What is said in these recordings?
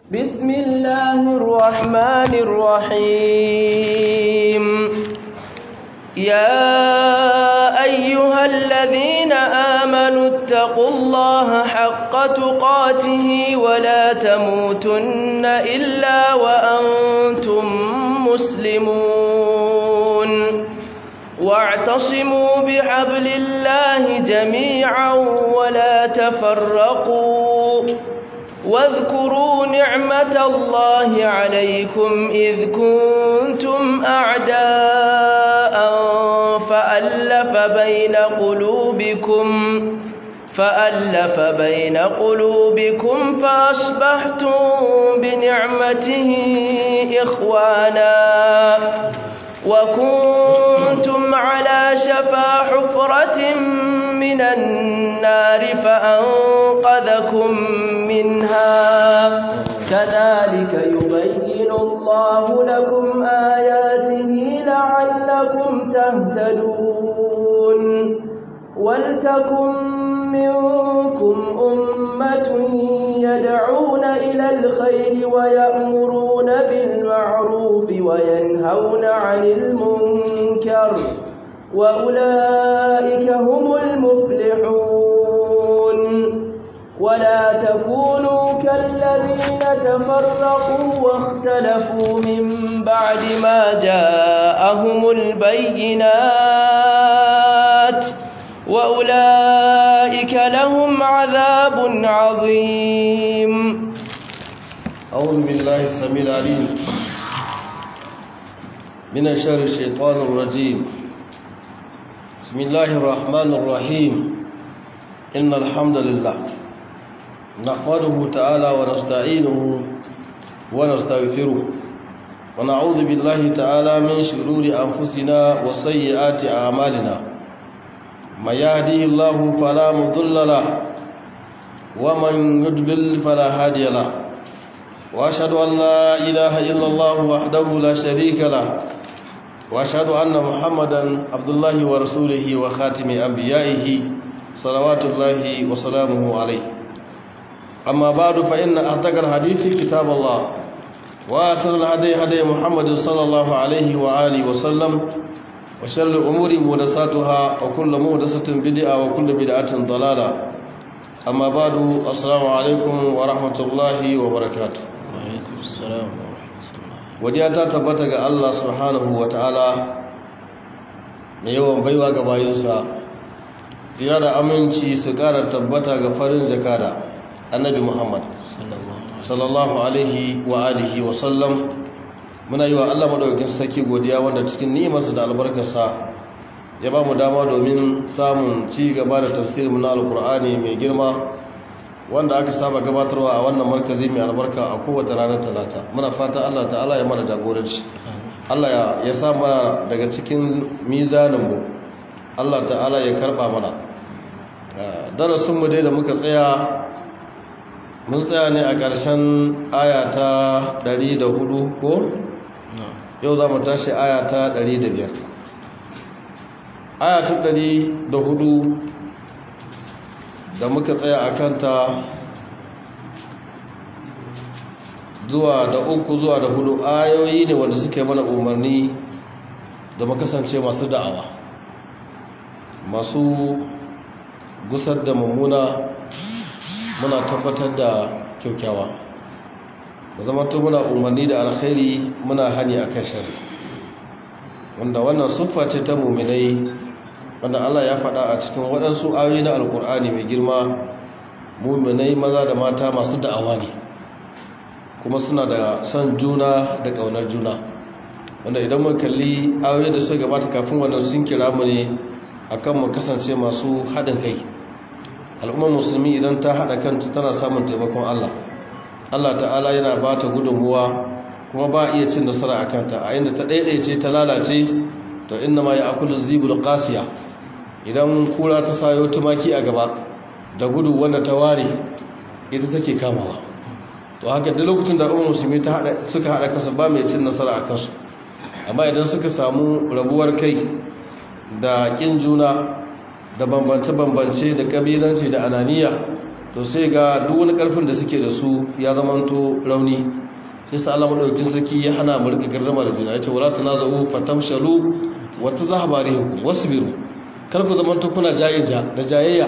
بسم الله الرحمن الرحيم يا أيها الذين آمنوا اتقوا الله حق تقاته ولا تموتن إلا وأنتم مسلمون واعتصموا بحبل الله جميعا ولا تفرقوا واذكروا نعمة الله عليكم إذ كنتم أعداء فألف بين قلوبكم فألف بين قلوبكم فأصبحتم بنعمته إخوانا وكنتم على شفا حفرة من النار فأنقذكم منها كذلك يبين الله لكم آياته لعلكم تهتدون ولتكن منكم أمة يدعون إلى الخير ويأمرون بالمعروف وينهون عن المنكر وأولئك هم المفلحون ولا تكونوا كالذين تفرقوا واختلفوا من بعد ما جاءهم البينات وأولئك لهم عذاب عظيم أعوذ بالله السميع العليم من شر الشيطان الرجيم بسم الله الرحمن الرحيم إن الحمد لله نحمده تعالى ونستعينه ونستغفره ونعوذ بالله تعالى من شرور أنفسنا وسيئات أعمالنا من يهديه الله فلا مضل له ومن يضلل فلا هادي له واشهد ان لا اله الا الله وحده لا شريك له واشهد ان محمدا عبد الله ورسوله وخاتم انبيائه صلوات الله وسلامه عليه اما بعد فان اصدق الحديث كتاب الله واحسن الهدي هدي محمد صلى الله عليه واله وسلم وشر الأمور مهدساتها وكل مهدسة بدعة وكل بدعة ضلالة أما بعد السلام عليكم ورحمة الله وبركاته وعليكم السلام ورحمة الله وديعتا تبتغى الله سبحانه وتعالى mai yawan baiwa ga bayinsa tsira da aminci su ƙara tabbata ga farin jakada annabi muhammad sallallahu alaihi wa alihi wa sallam muna yi wa Allah madaukakin sarki godiya wanda cikin ni'imarsa da albarkarsa ya ba mu dama domin samun ci gaba da tafsirin na alkur'ani mai girma wanda aka saba gabatarwa a wannan markazi mai albarka a kowace ranar talata muna fata Allah ta'ala ya mana jagoranci Allah ya sa mana daga cikin mizaninmu Allah ta'ala ya karba mana darasinmu dai da muka tsaya mun tsaya ne a ƙarshen aya ta 104 ko? yau za mu tashi aya ta 105 aya ta 104 da muka tsaya a kanta zuwa da uku zuwa da hudu ayoyi ne wanda suke mana umarni da makasance masu da'awa masu gusar da mummuna muna tabbatar da kyaukyawa da zama to muna umarni da alkhairi muna hani a kan shari wanda wannan siffa ce ta muminai wanda Allah ya faɗa a cikin waɗansu ayoyi na alkur'ani mai girma muminai maza da mata masu da'awa ne kuma suna da son juna da ƙaunar juna wanda idan mun kalli ayoyi da suka gabata kafin wannan sun kira mu ne akan mu kasance masu haɗin kai al'ummar musulmi idan ta haɗa kanta tana samun taimakon Allah Allah ta'ala yana ba ta gudunmuwa kuma ba iya cin nasara a kanta a inda ta ɗaiɗaice ta lalace to inna ma ya akulu zibul qasiya idan kura ta sayo tumaki a gaba da gudu wanda ta ware ita take kamawa to haka duk lokacin da al'ummar musulmi ta hada suka hada kansu ba mai cin nasara a kansu amma idan suka samu rabuwar kai da kin juna da bambance-bambance da kabilanci da ananiya to sai ga duk wani karfin da suke da su ya zamanto rauni sai sa Allah madaukakin sarki ya hana mu rika garrama da juna yace wala tanazu fatamshalu wa tazahaba rihukum wasbiru kar ku zamanto kuna ja'ija da jayayya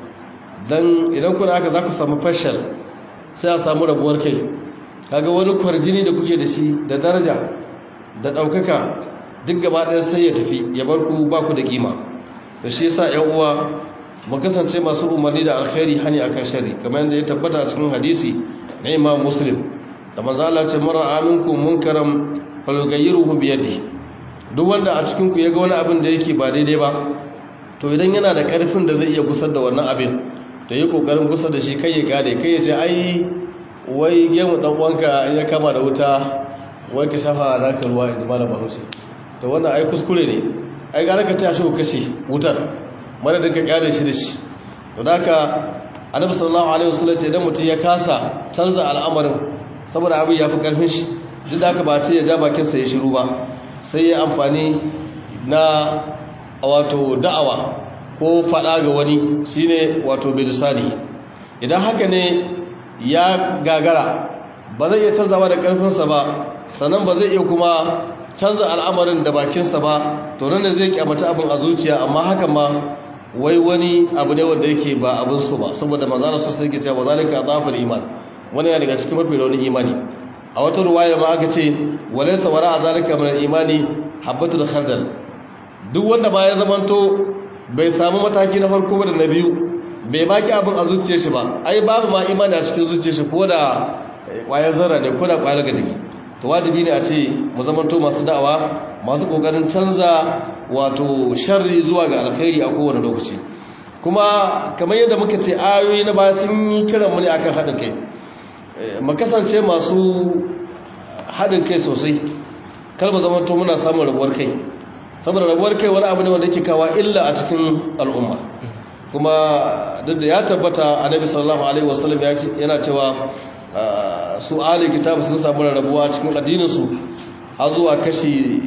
dan idan kuna haka za ku samu fashal sai a samu rabuwar kai kaga wani kwarjini da kuke da shi da daraja da ɗaukaka duk gaba ɗaya sai ya tafi ya bar ku ba ku da kima da shi yasa ƴan uwa mu kasance masu umarni da alkhairi hani akan shari kamar yadda ya tabbata a cikin hadisi na Imam Muslim da manzo Allah ce mara aminku munkaram falyughayyiruhu bi yadi duk wanda a cikin ku yaga wani abin da yake ba daidai ba to idan yana da ƙarfin da zai iya gusar da wannan abin to yi kokarin gusar da shi kai ya gane kai ya ce ai wai gemu dan uwanka ya kama da wuta wai ka shafa naka ruwa inda malam bahaushe to wannan ai kuskure ne ai gara ka tashi ku kashe wutar mara da ka kyale shi da shi to da haka annabi sallallahu alaihi wasallam idan mutum ya kasa canza al'amarin saboda abin ya fi karfin shi duk da haka ba ce ya ja bakin sa ya shiru ba sai ya amfani na wato da'awa ko fada ga wani shine wato bilisani idan haka ne ya gagara ba zai iya canzawa da karfinsa ba sannan ba zai iya kuma canza al'amarin da bakinsa ba to nan da zai kyamata abin a zuciya amma hakan ma wai wani abu ne wanda yake ba abin so ba saboda manzana sassa yake cewa zalika zafin iman wani yana daga cikin mafi raunin imani a wata ruwaya ma aka ce walaysa wara a zalika min imani habbatul khardal duk wanda ba ya zamanto bai samu mataki na farko da na biyu bai baki abin a zuciyar shi ba ai babu ma imani a cikin zuciyar shi ko da kwayar zarra ne ko da kwayar gadagi to wajibi ne a ce mu zamanto masu da'awa masu kokarin canza wato sharri zuwa ga alkhairi a kowane lokaci kuma kamar yadda muka ce ayoyi na baya sun yi kiran mu ne akan haɗin kai mu kasance masu haɗin kai sosai kar mu zamanto muna samun rabuwar kai saboda rabuwar kai wani abu ne wanda yake kawo illa a cikin al'umma kuma duk da ya tabbata annabi sallallahu alaihi wasallam yana cewa su ahli kitab sun samu rarrabuwa cikin addinin su har zuwa kashi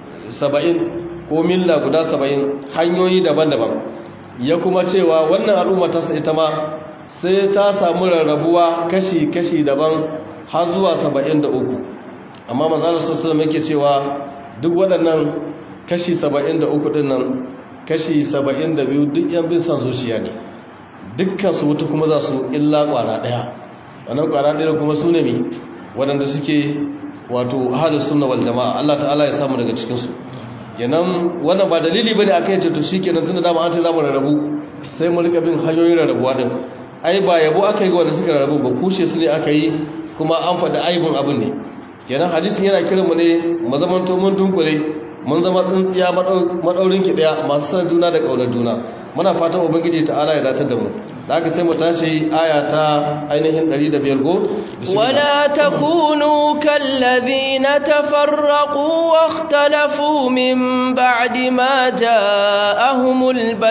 70 ko milla guda 70 hanyoyi daban-daban ya kuma cewa wannan al'umma ta ita ma sai ta samu rarrabuwa kashi-kashi daban har zuwa 73 amma manzo sallallahu alaihi wasallam yake cewa duk waɗannan kashi 73 din nan kashi 72 duk yan bin san zuciya ne dukkan su wuta kuma za su illa kwara daya wannan kwara daya kuma su ne mi waɗanda suke wato ahlus sunna wal jamaa Allah ta'ala ya samu daga cikin su kenan wannan ba dalili bane akan yace to shikenan tunda dama an ce zamu rarrabu sai mu rika bin hanyoyin rarrabuwa din ai ba yabo aka yi ga wanda suka rarrabu ba kushe su ne aka yi kuma an faɗi aibin abin ne kenan hadisin yana kiran mu ne mu zamanto mun dunkule mun zama tsintsiya maɗaurin ki ɗaya masu san juna da ƙaunar juna muna fatan ubangiji ta'ala ya datar da mu da aka sai mu tashi aya ta ainihin 105 go wala takunu kallazina tafarraqu wakhtalafu min ba'di ma ja'ahumul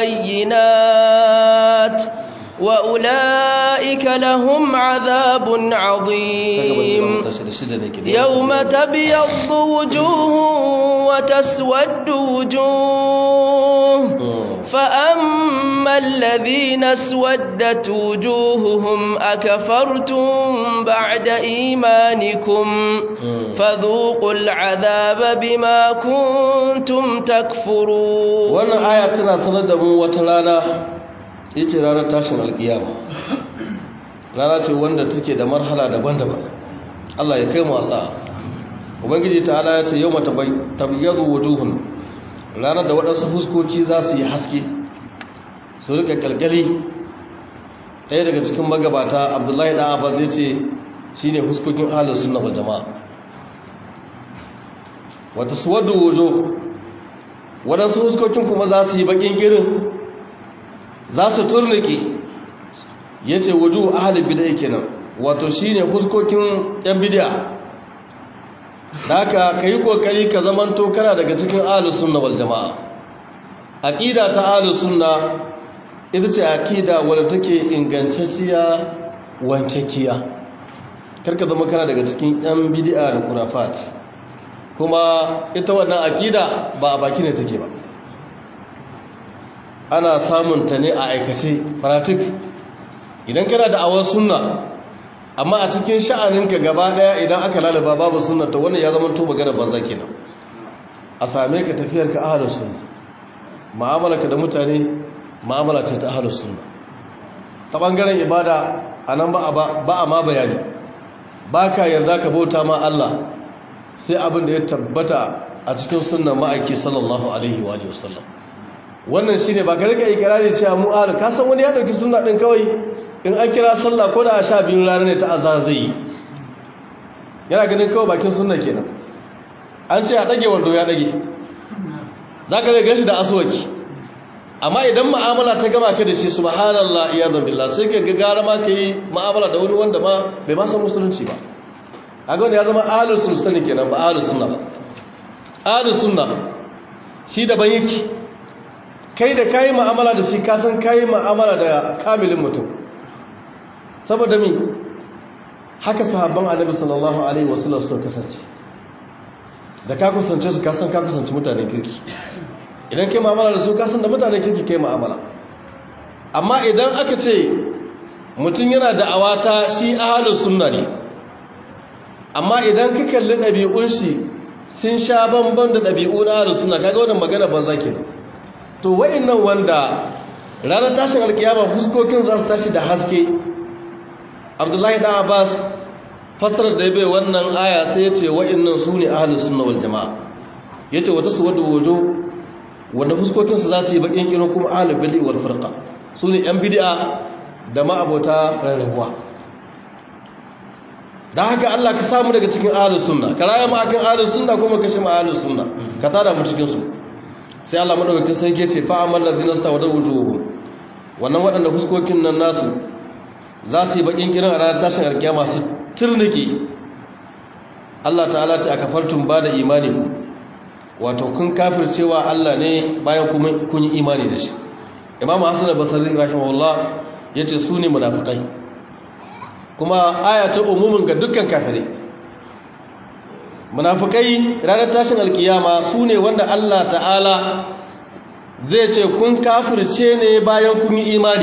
bayyinat وأولئك لهم عذاب عظيم يوم تبيض وجوه وتسود وجوه فأما الذين اسودت وجوههم أكفرتم بعد إيمانكم فذوقوا العذاب بما كنتم تكفرون وانا آياتنا سندهم وتلانا yake ranar tashin alkiyama rana ce wanda take da marhala daban-daban Allah ya kai wasa ubangiji ta'ala ya ce yau mata tabyadu wujuhun ranar da waɗansu fuskoki za su yi haske su rika kalkali ɗaya daga cikin magabata abdullahi ɗan abbas zai ce shi ne fuskokin ahalus sunna wa jama'a wata suwaddu wujuh waɗansu fuskokin kuma za su yi baƙin girin za su turnike ya ce wuju ahalin bidai kenan wato shi ne fuskokin yan bidiya da haka ka yi kokari ka zamanto kana daga cikin ahalus sunna wal jama'a aƙida ta ahalus sunna ita ce aƙida wadda take ingantacciya wankekiya karka zama kana daga cikin yan bidiya da kurafat kuma ita wannan aƙida ba a baki ne take ba ana samun ta ne a aikace fanatik idan kana da awar sunna amma a cikin sha'aninka gaba daya idan aka lalaba babu sunna to wannan ya zama to magana banza kenan a same ka tafiyar ka ahlus sunna mu'amalarka da mutane mu'amala ce ta ahlus sunna ta bangaren ibada anan ba ba a ma bayani baka yarda ka bauta ma Allah sai abin da ya tabbata a cikin sunnan ma'aiki sallallahu alaihi wa sallam wannan shine ba ka rika ikirari cewa mu ahlus ka san wani ya dauki sunna din kawai in an kira sallah ko da a sha biyun rana ne ta azar zai yi yana ganin kawai bakin sunna kenan an ce a ɗage wando ya ɗage za ka zai shi da aswaki amma idan ma'amala ta gama ka da shi subhanallah iyadun billah sai ka ga gara ma ka yi ma'amala da wani wanda ma bai ma san musulunci ba a ga wanda ya zama ahlus sunna kenan ba ahlus sunna ba ahlus sunna shi daban yake kai da kayi ma'amala da shi ka san kayi ma'amala da kamilin mutum saboda mi haka sahabban annabi sallallahu alaihi wasallam suka kasance da ka kusance su kasan ka kusance mutanen kirki idan kai mu'amala da su kasan da mutanen kirki kai mu'amala amma idan aka ce mutum yana da awata shi ahlus sunna ne amma idan ka kalli ɗabi'un shi sun sha bamban da ɗabi'u na ahlus sunna kaga wannan magana banza kenan to wa'annan wanda ranar tashin alkiyama fuskokin za su tashi da haske abdullahi dan abbas fasarar da ya bai wannan aya sai ya ce wa'annan su ne ahalus sunna wal jama'a ya ce wata su wadda wajo wanda fuskokinsu za su yi bakin kiran kuma ahalul bid'i wal firqa su ne yan bid'a da ma'abota rarrabuwa da haka Allah ka samu daga cikin ahalus sunna ka raya mu akan ahalus sunna kuma ka shi mu ahalus sunna ka tada mu cikin su sai Allah madaukakin sarki ya ce fa amal ladina stawada wujuhum wannan waɗanda fuskokin nan nasu za su yi bakin kiran a ranar tashin alkiyama su turnike Allah ta'ala ce a kafartun ba da imani ku wato kun kafircewa Allah ne bayan kun yi imani da shi imamu hassan basarin rahimahullah ya ce su ne munafukai kuma aya ta umumin ga dukkan kafirai munafukai ranar tashin alkiyama su ne wanda Allah ta'ala zai ce kun kafirce ne bayan kun yi imani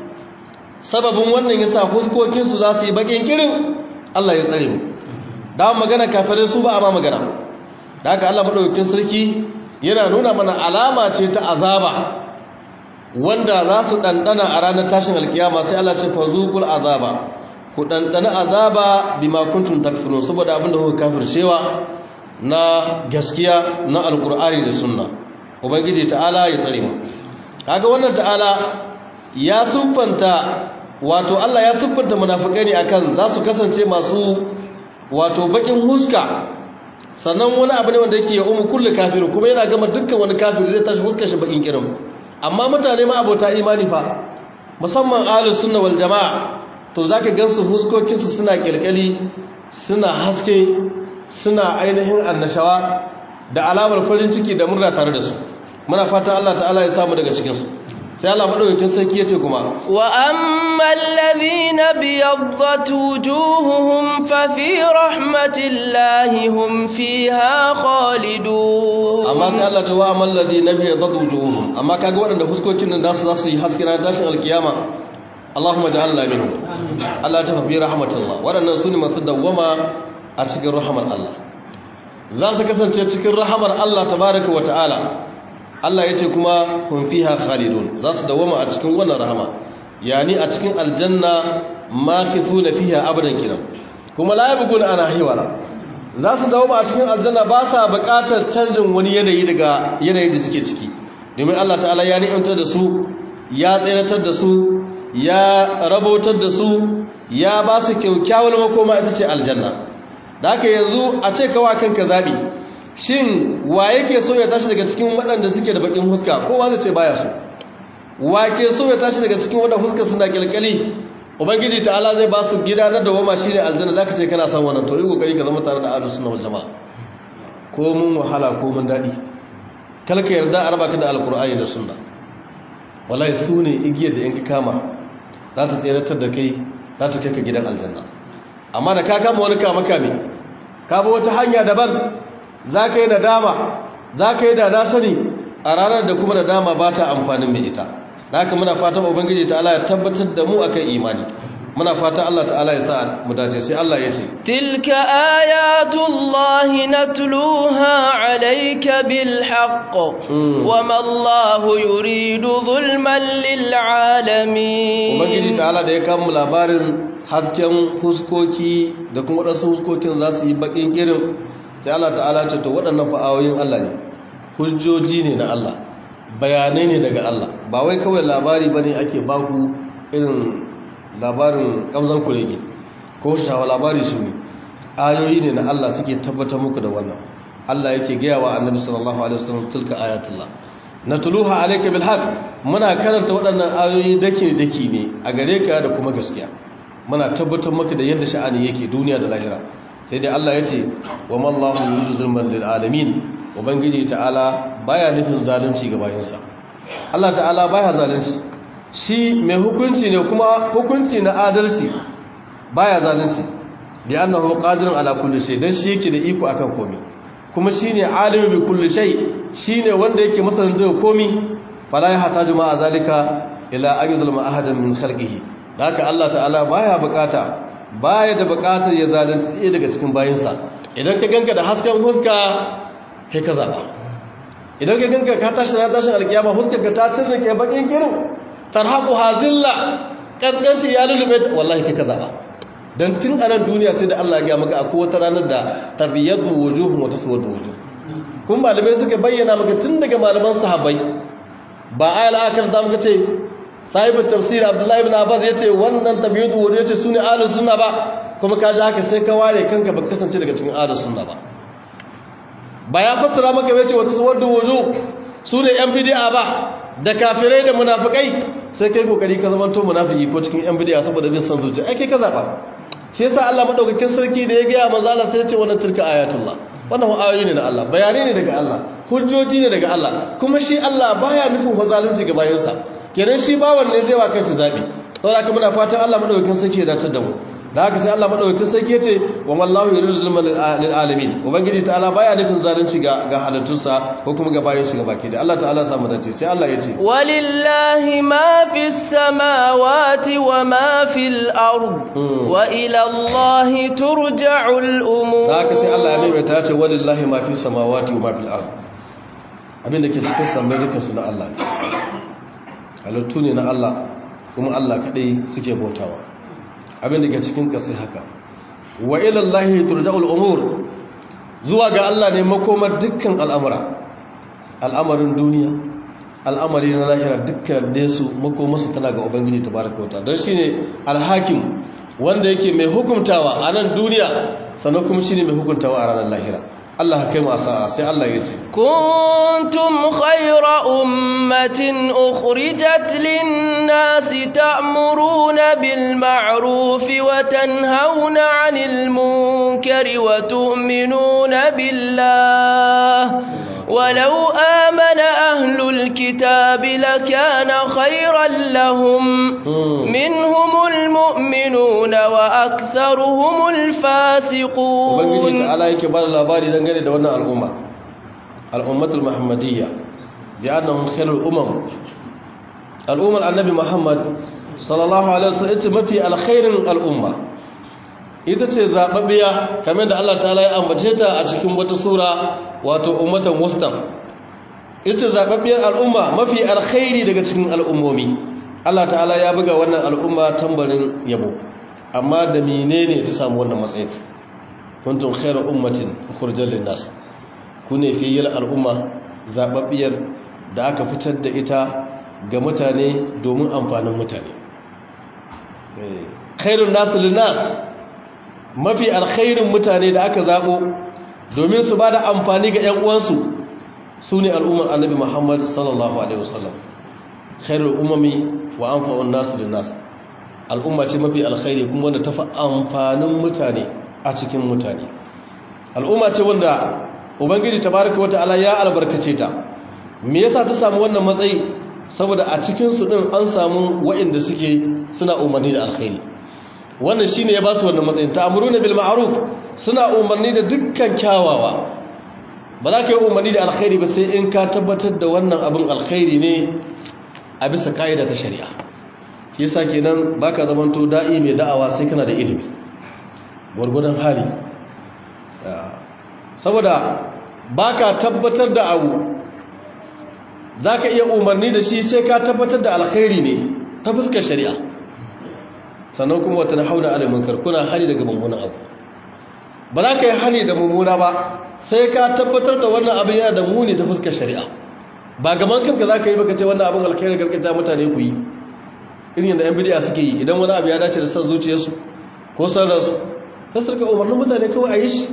sababin wannan yasa huskokinsu za su yi bakin kirin Allah ya tsare mu da magana kafirai su ba a ma magana da haka Allah madaukakin sarki yana nuna mana alama ce ta azaba wanda za su dandana a ranar tashin alkiyama sai Allah ce fazuqul azaba ku dandana azaba bima kuntum takfurun saboda abinda kuka kafircewa na gaskiya na alqur'ani da sunna ubangiji ta'ala ya tsare mu kaga wannan ta'ala ya siffanta wato Allah ya siffanta munafikai ne akan za su kasance masu wato bakin huska sannan wani abu ne wanda yake ya umu kullu kafirin kuma yana gama dukkan wani kafiri zai tashi huskar shi bakin kirin amma mutane ma abota imani fa musamman ahlus sunna wal jamaa to zaka gansu huskokin su suna kilkali suna haske suna ainihin annashawa da alamar farin ciki da murna tare da su muna fata Allah ta'ala ya samu daga cikin su sai Allah madaukakin sarki yace kuma wa ammal ladhina biyaddat wujuhuhum fa fi rahmatillahi hum fiha khalidun amma sai Allah ta wa ammal ladhina biyaddat wujuhuhum amma kaga waɗanda fuskokin nan zasu zasu yi haske ran tashin alkiyama Allahumma ja'alna minhum Allah ta fi rahmatillah waɗannan sune masu dawwama a cikin rahmar Allah za su kasance cikin rahmar Allah tabaaraka wa ta'ala Allah ya ce kuma kun fiha khalidun za su dawama a cikin wannan rahama yani a cikin aljanna makithuna fiha abadan kiran kuma la yabgun ana hiwala za su dawama a cikin aljanna ba sa buƙatar canjin wani yanayi daga yanayin da suke ciki domin Allah ta'ala ya ni'imtar da su ya tsayratar da su ya rabautar da su ya ba su kyakkyawar makoma ita ce aljanna da haka yanzu a ce kawa kanka zabi shin wa yake so ya tashi daga cikin waɗanda suke da bakin huska kowa zai ce baya so wa ke so ya tashi daga cikin waɗanda huska suna kyalkyali ubangiji ta'ala zai ba su gida na dawama shine aljanna zaka ce kana son wannan to yi kokari ka zama tare da ahlus sunna wal jamaa ko mun wahala ko mun dadi kalka yarda a raba ka da alqur'ani da sunna wallahi su ne igiyar da in ka kama za ta tseratar da kai za ta kai ka gidan aljanna amma da ka kama wani kama kame ka bi wata hanya daban za ka yi nadama za ka yi da na sani a ranar da kuma nadama ba ta amfanin mai ita haka muna fatan ubangiji ta'ala ya tabbatar da mu akan imani muna fata Allah ta'ala ya sa mu dace sai Allah ya ce tilka ayatullahi natluha alayka bil haqq wama Allahu yuridu zulman lil alamin ubangiji ta'ala da ya kawo labarin hasken huskoki da kuma wadansu huskokin za su yi bakin irin sai Allah ta'ala ce to waɗannan fa'awoyin Allah ne hujjoji ne na Allah bayanai ne daga Allah ba wai kawai labari bane ake baku irin labarin kamzan kurege ko shawa labari su ne ayoyi ne na Allah suke tabbatar muku da wannan Allah yake gaya wa annabi sallallahu alaihi wasallam tilka ayatullah natluha alayka bil haqq muna karanta waɗannan ayoyi dake dake ne a gare ka da kuma gaskiya muna tabbatar maka da yadda sha'ani yake duniya da lahira sai dai Allah yace wa mallahu yuridu zulman lil alamin ubangiji ta'ala baya nufin zalunci ga bayinsa Allah ta'ala baya zalunci shi mai hukunci ne kuma hukunci na adalci baya zalunci da annahu qadirun ala kulli shay dan shi yake da iko akan komai kuma shine alimu bi kulli shay shine wanda yake masanin da komai fala ya hataju ma zalika ila ayyudul ma'ahadan min khalqihi haka Allah ta'ala baya bukata baya da bukatar ya zalunci ɗaya daga cikin bayinsa idan ka ganka da hasken huska kai ka zaba idan ka ganka ka tashi na tashin alkiyama huskar ka ta tirnake bakin kirin tarhaku hazilla kaskanci ya lulube ta wallahi kai ka zaba dan tun a nan duniya sai da Allah ya ga maka akwai wata ranar da tabiyatu wujuhum wa taswadu wujuh kun malamai suka bayyana maka tun daga malaman sahabbai ba ayal akar da muka ce sahibu tafsir abdullahi ibn abbas yace wannan tabiyatu wujuh yace sune ahlus sunna ba kuma ka ji haka sai ka ware kanka ba kasance daga cikin ahlus sunna ba ba ya fassara maka yace wata taswadu wujuh sune yan bid'a ba da kafirai da munafikai sai kai kokari ka zama to munafiki ko cikin yan bid'a saboda bin san zuciya ai kai ka zaba shi yasa Allah madaukakin sarki da ya ga manzo Allah sai ya ce wannan tilka ayatullah wannan ayoyi ne na Allah bayanai ne daga Allah hujjoji ne daga Allah kuma shi Allah baya nufin fa zalunci ga bayansa kenan shi bawan ne zai wa kansa zabi saboda haka muna fatan Allah madaukakin sarki ya dace da mu da haka sai Allah madaukakin sarki ya ce wa wallahu yuridu zulman lil alamin ubangiji ta'ala baya nufin zalunci ga ga halittunsa ko kuma ga bayan shi gabaki da Allah ta'ala samu dace sai Allah ya ce walillahi ma fis samawati wa ma fil ard wa ila Allah turja'ul umur da haka sai Allah ya maimaita ce walillahi ma fis samawati wa ma fil ard abin da ke cikin sammai duka su na Allah ne halittu ne na Allah kuma Allah kadai suke bautawa abin da ke cikin ƙasai haka wa ilallahi turja'ul umur zuwa ga Allah ne makomar dukkan al'amura al'amarin duniya al'amari na lahira dukkan da su makomarsu tana ga ubangiji tabaraka wa ta'ala don shine alhakim wanda yake mai hukuntawa a nan duniya sannan kuma shine mai hukuntawa a ranar lahira Allah kai mu asa'a sai Allah ya ce kuntum khayra ummatin ukhrijat lin-nasi ta'muruna bil ma'ruf wa tanhauna 'anil munkari wa tu'minuna billah ولو آمن أهل الكتاب لكان خيرا لهم منهم المؤمنون وأكثرهم الفاسقون ubangiji ta'ala yake ba da labari dangane da wannan al'umma al'ummatul muhammadiyya bi annahum khairul umam al'ummar annabi muhammad sallallahu alaihi wasallam ita mafi alkhairin al'umma ita ce zababbiya kamar da Allah ta'ala ya ambace ta a cikin wata sura wato ummatan mustam ita zababbiyar al'umma mafi alkhairi daga cikin al'ummomi Allah ta'ala ya buga wannan al'umma tambarin yabo amma da menene ta samu wannan matsayin kuntum khairu ummatin ukhrijat lin-nas kune fiyil al'umma zababbiyar da aka fitar da ita ga mutane domin amfanin mutane khairun nas lin-nas mafi alkhairin mutane da aka zabo domin su bada amfani ga ƴan uwansu sune al'ummar annabi Muhammad sallallahu alaihi wasallam khairul umami wa anfa'un nas lin-nas al'umma ce mafi alkhairi kuma wanda tafi amfanin mutane a cikin mutane al'umma ce wanda ubangiji tabaraka wata'ala ya albarkace ta me yasa ta samu wannan matsayi saboda a cikin su din an samu waɗanda suke suna umarni da alkhairi wannan shine ya ba su wannan matsayin ta'muruna bil ma'ruf suna umarni da dukkan kyawawa ba za ka yi umarni da alkhairi ba sai in ka tabbatar da wannan abin alkhairi ne a bisa ka'ida ta shari'a shi yasa kenan baka zamanto da'i mai da'awa sai kana da ilimi gwargwadon hali saboda baka tabbatar da abu zaka iya umarni da shi sai ka tabbatar da alkhairi ne ta fuskar shari'a sannan kuma wata hauna alal munkar kuna hali daga mummunan abu ba za ka yi hali da mummuna ba sai ka tabbatar da wannan abin yana da muni ta fuskar shari'a ba gaban kanka za ka yi baka ce wannan abin alkhairi gargajiya mutane ku yi irin yadda yan bidiya suke yi idan wani abu ya dace da san zuciyarsu ko san ransu sai su rika umarnin mutane kawai a yi shi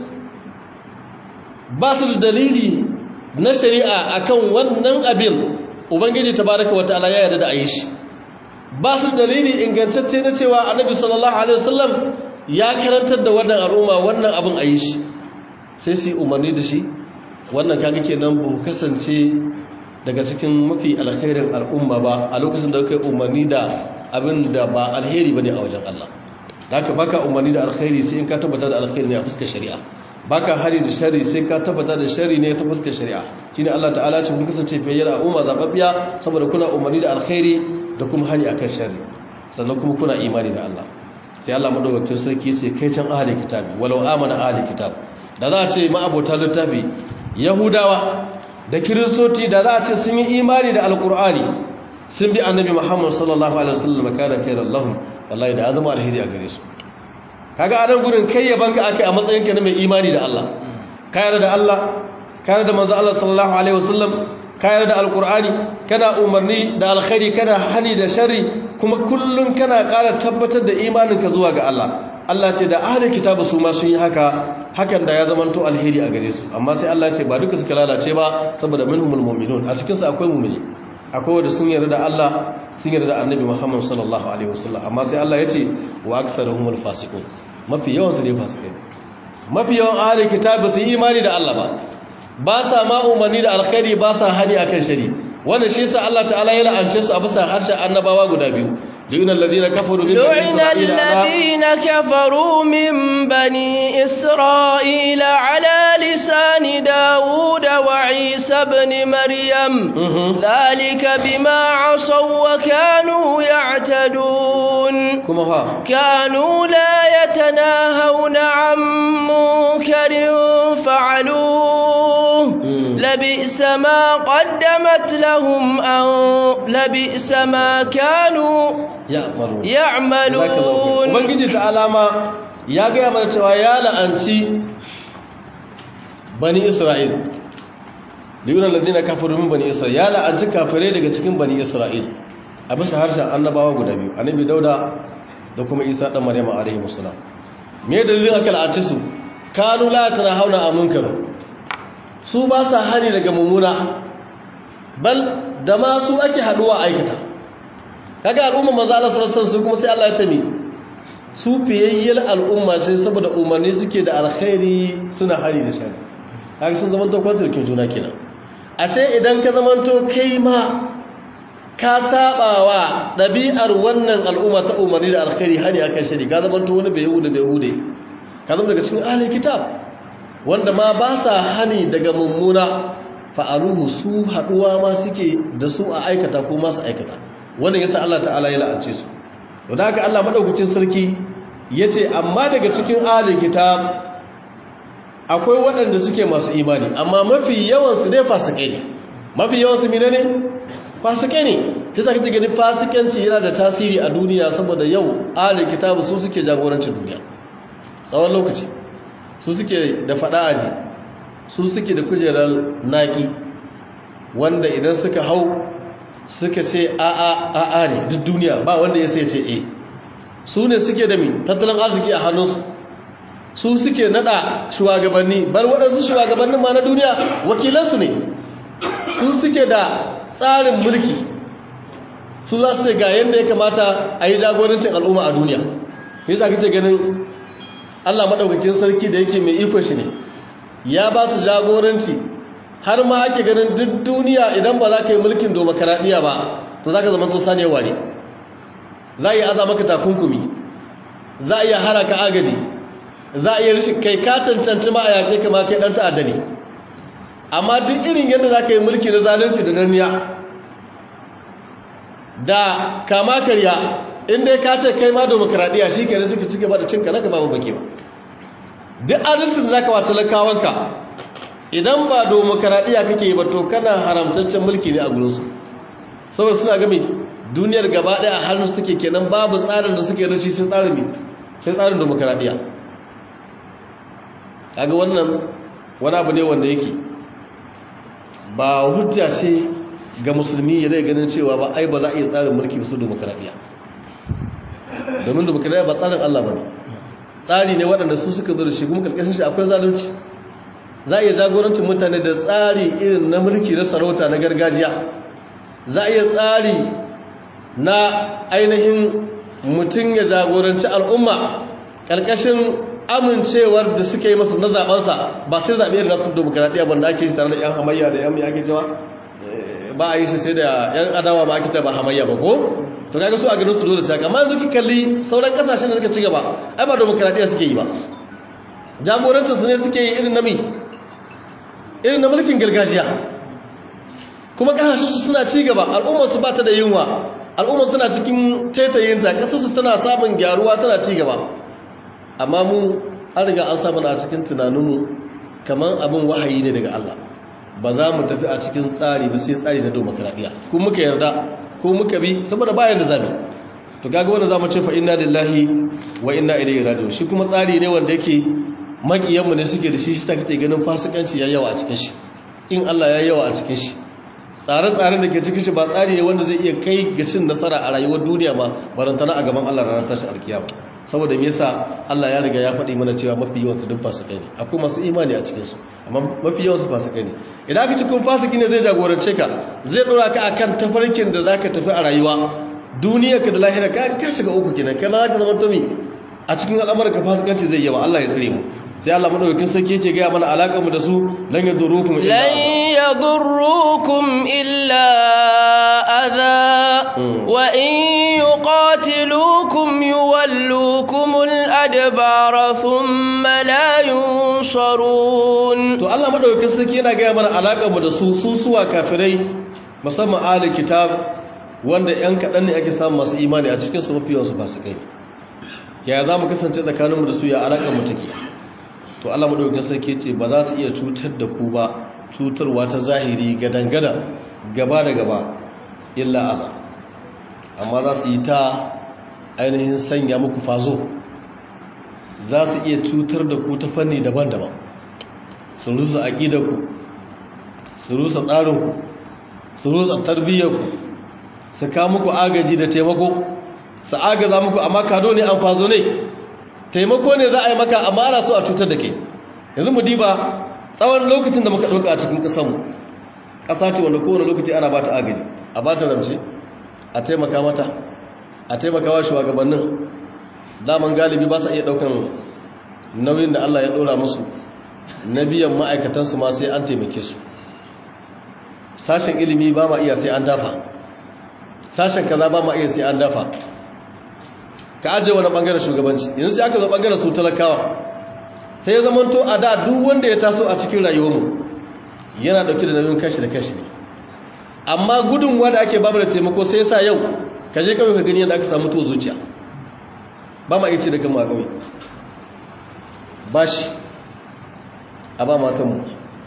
ba su da dalili na shari'a akan wannan abin ubangiji tabaraka wa ta'ala ya yarda da a yi shi ba su dalili ingantacce na cewa annabi sallallahu alaihi wasallam ya karantar da wannan al'umma wannan abin a yi shi sai su yi umarni da shi wannan kaga kenan ba kasance daga cikin mafi alkhairin al'umma ba a lokacin da kai umarni da abin da ba alheri bane a wajen Allah haka baka umarni da alkhairi sai in ka tabbata da alkhairi ne a fuskar shari'a baka hari da shari sai ka tabbata da shari ne ta fuskar shari'a shine Allah ta'ala ce kun kasance fiye da al'umma zababbiya saboda kuna umarni da alkhairi da kuma hani akan shari sannan kuma kuna imani da Allah sai Allah madaukakin sarki ya ce kai can ahli kitabi walau amana ahli kitab da za a ce ma'abota littafi yahudawa da kiristoci da za a ce sun yi imani da alkur'ani sun bi annabi muhammad sallallahu alaihi wasallam kana khairan lahum wallahi da azama alheri a gare su kaga a nan gurin kai yaban ka akai a matsayin ka na mai imani da Allah ka yarda da Allah ka yarda da manzo Allah sallallahu alaihi wasallam ka yarda da alkur'ani kana umarni da alkhairi kana hani da sharri kuma kullun kana ƙara tabbatar da imaninka zuwa ga Allah Allah ce da ahli kitabu su ma sun yi haka hakan da ya zamanto alheri a gare su amma sai Allah ce ba duka suka lalace ba saboda minhumul mu'minun a cikin su akwai mu'mini akwai wanda sun yarda da Allah sun yarda da Annabi Muhammad sallallahu alaihi wasallam amma sai Allah ya ce wa aktsaruhumul fasiqun mafi yawan su ne fasikai mafi yawan ahli kitabu su imani da Allah ba ba sa ma umarni da alkhairi ba sa hani akan shari wannan shi yasa Allah ta'ala ya la'ance su a bisa harshen annabawa guda biyu لعن الذين كفروا من بني لعن الذين كفروا من بني إسرائيل على لسان داود وعيسى بن مريم ذلك بما عصوا وكانوا يعتدون كانوا لا يتناهون عن منكر فعلوه لبئس ما قدمت لهم أن لبئس ما كانوا ya'malun ubangiji ta alama ya gaya mana cewa ya la'anci bani isra'il liyuna ladina kafaru min bani isra'il ya la'anci kafirai daga cikin bani isra'il a bisa harshen annabawa guda biyu annabi dauda da kuma isa dan maryama alaihi musallam me dalilin aka la'anci su kanu la hauna a munkar su ba sa hani daga mummuna bal da ma su ake haduwa aikata kaga al'umma manzo Allah sallallahu alaihi wasallam kuma sai Allah ya ce mi su fiyayyar al'umma sai saboda umarni suke da alkhairi suna hari da shari kaga sun zama to kwantarkin juna kenan ashe idan ka zama to kai ma ka sabawa dabi'ar wannan al'umma ta umarni da alkhairi hani akan shari ka zama to wani bai yahuda bai yahude ka zama daga cikin ahli kitab wanda ma ba sa hani daga mummuna fa'aluhu su haduwa ma suke da su a aikata ko masu aikata wannan yasa Allah ta'ala ya la'ance su to da haka Allah madaukakin sarki yace amma daga cikin ahli kitab akwai waɗanda suke masu imani amma mafi yawan su ne fasikai ne mafi yawan su menene fasikai ne kisa kike gani fasikanci yana da tasiri a duniya saboda yau ahli kitab su suke jagorancin duniya tsawon lokaci su suke da fada aji su suke da kujerar naki wanda idan suka hau suka ce a'a a'a ne duk duniya ba wanda ya sai ce e su ne suke da mi tattalin arziki a hannunsu su suke nada shugabanni bar waɗansu shugabannin ma na duniya wakilansu ne su suke da tsarin mulki su za su ce ga yadda ya kamata a yi jagorancin al'umma a duniya yasa kake ganin allah maɗaukakin sarki da yake mai ikon shi ne ya ba su jagoranci har ma ake ganin duk duniya idan ba za ka yi mulkin domokaraɗiyya ba to za ka zama to saniyar ware za a yi aza maka takunkumi za a iya hara ka agaji za a iya rishin kai ka cancanci ma a yaƙe kama kai ɗan ta'adda ne amma duk irin yadda za ka yi mulki na zalunci da danniya da kama karya inda ka ce kai ma demokradiyya shi ke suka ci gaba da cinka na gaba baki ba duk adalcin za ka wa talakawanka idan ba demokradiyya kake yi ba to kana haramtaccen mulki ne a gurinsu saboda suna gami duniyar gaba ɗaya a hannun su take kenan babu tsarin da suke rashi sai tsarin sai tsarin demokradiyya kaga wannan wani abu ne wanda yake ba hujja ce ga musulmi ya zai ganin cewa ba ai ba za a iya tsarin mulki su demokradiyya domin demokradiyya ba tsarin Allah ba ne tsari ne waɗanda su suka zo da shi kuma karkashin shi akwai zalunci za a iya jagorancin mutane da tsari irin na mulki na sarauta na gargajiya za a iya tsari na ainihin mutum ya jagoranci al'umma ƙarƙashin amincewar da suka yi masa na zaɓensa ba sai zaɓe da nasu demokradiyya wanda ake shi tare da 'yan hamayya da 'yan ake cewa ba a yi shi sai da 'yan adawa ba ake cewa ba hamayya ba ko to kaga su a ganin su dole sai amma yanzu ki kalli sauran kasashen da suka ci gaba ai ba demokradiyya suke yi ba jagorancin su ne suke yi irin na mi irin na mulkin gargajiya kuma kasashen su suna ci gaba al'ummar su ba ta da yunwa al'ummar suna cikin taitayin ta kasar su tana samun gyaruwa tana ci gaba amma mu an riga an samu a cikin tunaninmu kamar abin wahayi ne daga Allah ba za mu tafi a cikin tsari ba sai tsari na demokradiyya kuma muka yarda ko muka bi saboda bayan da zabi to kaga wanda zamu ce fa inna lillahi wa inna ilaihi raji'un shi kuma tsari ne wanda yake makiyan mu ne suke da shi shi sa kake ganin fasikanci yayi yawa a cikin shi in Allah yayi yawa a cikin shi tsare-tsaren da ke cikin shi ba tsari ne wanda zai iya kai ga cin nasara a rayuwar duniya ba barantana a gaban Allah ranar tashi alkiyama saboda me yasa Allah ya riga ya faɗi mana cewa mafi yawan su duk fasikai ne akwai masu imani a cikin su amma mafi yawan su fasikai ne idan aka ci kun fasiki ne zai jagorance ka zai dora ka akan tafarkin da zaka tafi a rayuwa duniyarka da lahira ka ka shiga uku kenan kana zaka zama tomi a cikin al'amuranka fasikanci zai yawa Allah ya tsare mu sai Allah madaukakin sarki yake ga mana alakar mu da su lan yadurukum illa lan yadurrukum illa adha wa in yuqatilukum yuwallukum al-adbara thumma la yunsharun to Allah madaukakin sarki yana ga mana alakar mu da su su suwa kafirai musamman ahli kitab wanda yan kadan ne ake samu masu imani a cikin su mafi yawan su fasikai ya za mu kasance tsakaninmu da su ya alakar mu take to Allah madaukakin sarki ce ba za su iya cutar da ku ba cutarwa ta zahiri gadangada gaba da gaba illa aza amma za su yi ta ainihin sanya muku fazo za su iya cutar da ku ta fanni daban-daban su rusa aƙidarku su rusa tsarinku su rusa tarbiyyarku su ka muku agaji da taimako su agaza muku amma kado ne an fazo ne taimako ne za a yi maka amma ana so a cutar da ke yanzu mu diba tsawon lokacin da muka ɗauka a cikin ƙasanmu ƙasa ce wanda kowane lokaci ana ba ta agaji a ba ta ramce a taimaka mata a taimaka wa shugabannin daman galibi ba sa iya ɗaukan nauyin da Allah ya ɗora musu na biyan ma'aikatansu ma sai an taimake su sashen ilimi ba ma iya sai an dafa sashen kaza ba ma iya sai an dafa ka ajiye wani bangaren shugabanci yanzu sai aka zo bangaren su talakawa sai ya zamanto a da duk wanda ya taso a cikin rayuwarmu yana dauke da nauyin kashi da kashi ne amma gudunwa da ake babu da taimako sai sa yau ka je kawai ka gani yadda aka samu tuwo zuciya ba ma iya ce da kan ma kawai ba shi a ba matanmu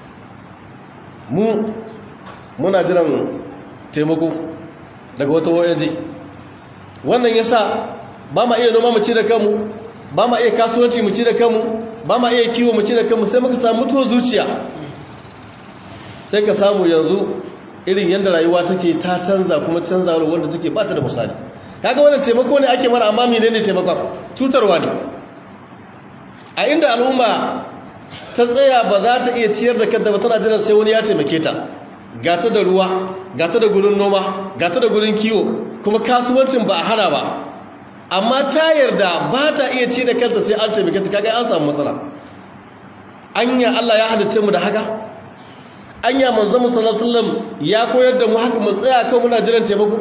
mu muna jiran taimako daga wata ONG wannan yasa ba ma iya noma mu ci da kanmu ba ma iya kasuwanci mu ci da kanmu ba ma iya kiwo mu ci da kanmu sai muka samu mutuwar zuciya sai ka samu yanzu irin yadda rayuwa take ta canza kuma canza wanda take ba ta da misali kaga wannan taimako ne ake mana amma menene taimakon cutarwa ne a inda al'umma ta tsaya ba za ta iya ciyar da kanta ba tana jiran sai wani ya taimake ta gata da ruwa gata da gurin noma gata da gurin kiwo kuma kasuwancin ba a hana ba amma ta yarda ba ta iya ci da kanta sai an taimake ta kaga an samu matsala anya Allah ya halice mu da haka anya manzon mu sallallahu alaihi wasallam ya koyar da mu haka mu tsaya kan muna jiran taimako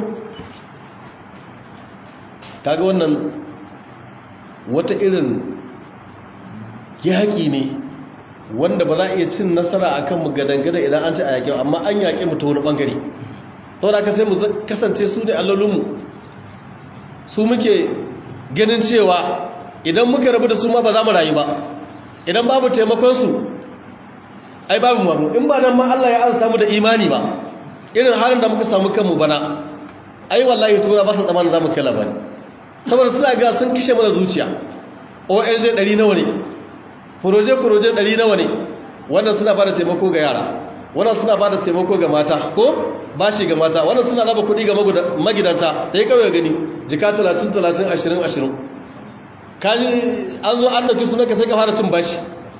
kaga wannan wata irin yaƙi ne wanda ba za a iya cin nasara a kanmu gadangada idan an ci a yaƙi amma an yaƙi mu ta wani ɓangare to da ka sai mu kasance su ne allolinmu su muke ganin cewa idan muka rabu da su ma ba za mu rayu ba idan babu taimakonsu ai babu mamu in ba nan ma Allah ya azata mu da imani ba irin halin da muka samu kanmu bana ai wallahi tura ba sa tsamanin za mu kai labari saboda suna ga sun kishe mana zuciya ONG 100 nawa ne proje-proje 100 nawa ne wannan suna bada taimako ga yara wannan suna bada taimako ga mata ko bashi ga mata wannan suna raba kuɗi ga magidanta da ya kawai gani jika 30 30 20 20 kaji an zo an dauki sunanka sai ka fara cin bashi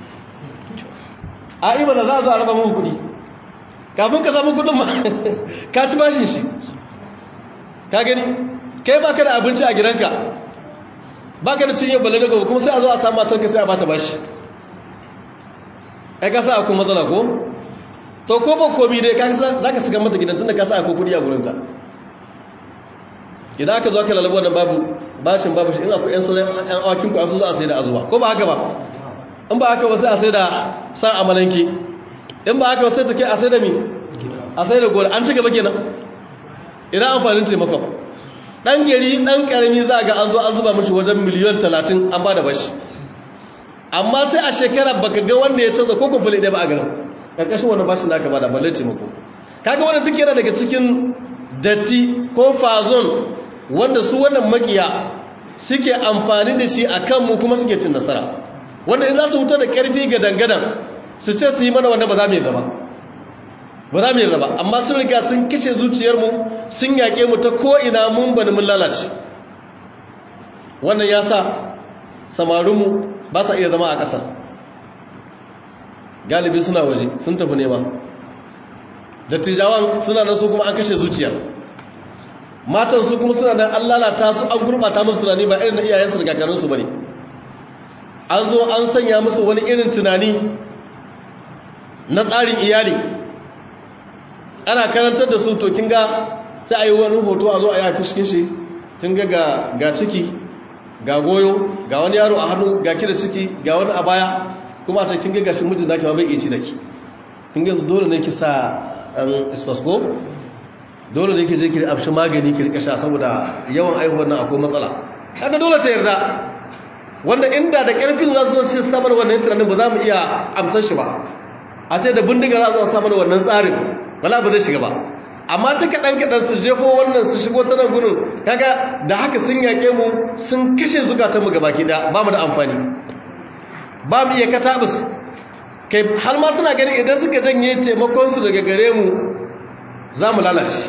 a ima da za a zo a raba muku kuɗi kafin ka samu kuɗin ma ka ci bashin shi ka gani kai baka da abinci a gidanka baka da cinye balle daga kuma sai a zo a samu matarka sai a bata bashi ai ka sa akwai matsala ko to ko ba komi dai ka za ka shiga mata gidan tunda ka sa akwai kuɗi a gurinta idan aka zo aka lalaba wannan babu bashin babu shi in akwai yan sauran yan awakin ku asu zo a sai da azuwa ko ba haka ba in ba haka ba sai a sai da san amalanki in ba haka ba sai take a sai da mi a sai da gora an ci gaba kenan idan amfanin taimakon dan gari dan karami za ga an zo an zuba mishi wajen miliyan 30 an ba da bashi amma sai a shekara baka ga wanda ya canza ko kufule ɗaya ba a garin ƙarƙashin wani bashin da aka bada balle taimako kaga wannan duk yana daga cikin datti ko fazon wanda su wannan makiya suke amfani da shi a kanmu kuma suke cin nasara wanda in za su fito da ƙarfi ga dangadan su ce su yi mana wanda ba za mu yi zaba ba za mu yi zaba amma sun riga sun kice zuciyarmu sun yaƙe mu ta ko'ina mun bani mun lalace wannan ya sa samarinmu ba sa iya zama a ƙasar galibi suna waje sun tafi nema dattijawan suna nan su kuma an kashe zuciya matan su kuma suna nan an lalata su an gurɓata musu tunani ba irin na iyayensu da kakanninsu ba ne an zo an sanya musu wani irin tunani na tsarin iyali ana karantar da su to kin ga sai a yi wani hoto a zo a yi haifi cikin shi tun ga ga ciki ga goyo ga wani yaro a hannu ga ki da ciki ga wani a baya kuma a cikin gagashin mijin zaki ma bai iya ci da ki kin ga dole ne ki sa an isfasgo dole ne ki je ki amshi magani ki rika sha saboda yawan aihuwar nan akwai matsala kaga dole ta yarda wanda inda da karfin za su zo shi samar wannan tunanin ba za mu iya amsar shi ba a ce da bindiga za su zo samar wannan tsarin wala ba zai shiga ba amma ta kaɗan kaɗan su jefo wannan su shigo ta nan gudun kaga da haka sun yaƙe mu sun kashe zukatanmu ga baki ɗaya ba mu da amfani ba mu iya katabus kai har ma suna gani idan suka janye taimakonsu daga gare mu za mu lalace